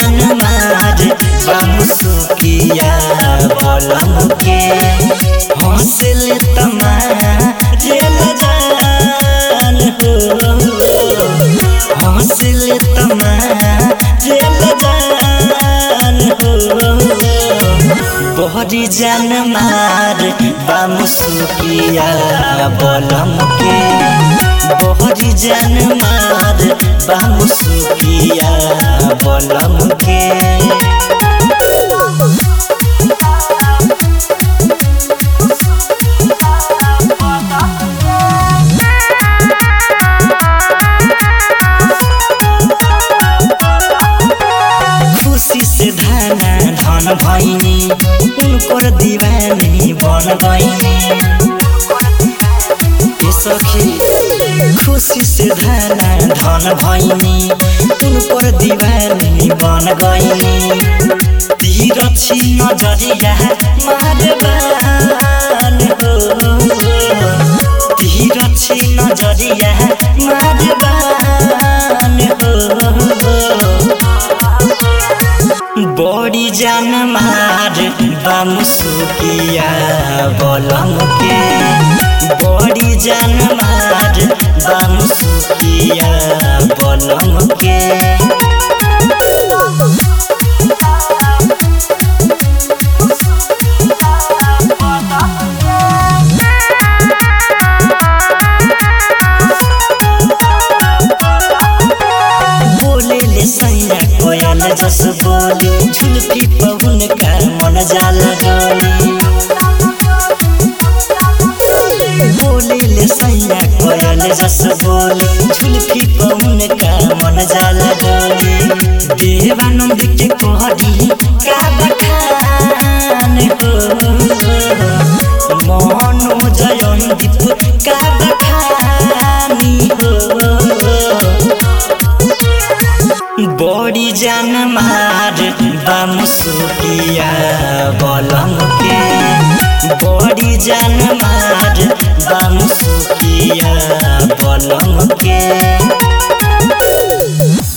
जान मार बामुसुकिया बलम के हौसल तमारे जान हो हौसल तमारे जान हो बहरी जान मार बामुसुकिया बलम के बहरी जान मार बामुसुकिया बलम के खुशी से धाना धन भैनी उनकर दीवानी बन गईनी ए सखी खुशी से धाना धन भैनी उनकर दीवानी बन गईनी तीर छी नजरिया मारबान हो तीर छी नजरिया मारबान हो बड़ी जान मार बामुसुकिया बलम के बड़ी जान मार बामुसुकिया बलम के बोले ले सैया कोयल जस बोली झुलफी पवन का मन जाला डोली बोले ले सैया कोयल जस बोली झुलफी पवन का मन जाला डोली देवानंद के कोहरी का बखान हो मोहन जयंदीप का बखानी हो बड़ी जान मार बामुसुकिया बलम के बड़ी जान मार बामुसुकिया बलम के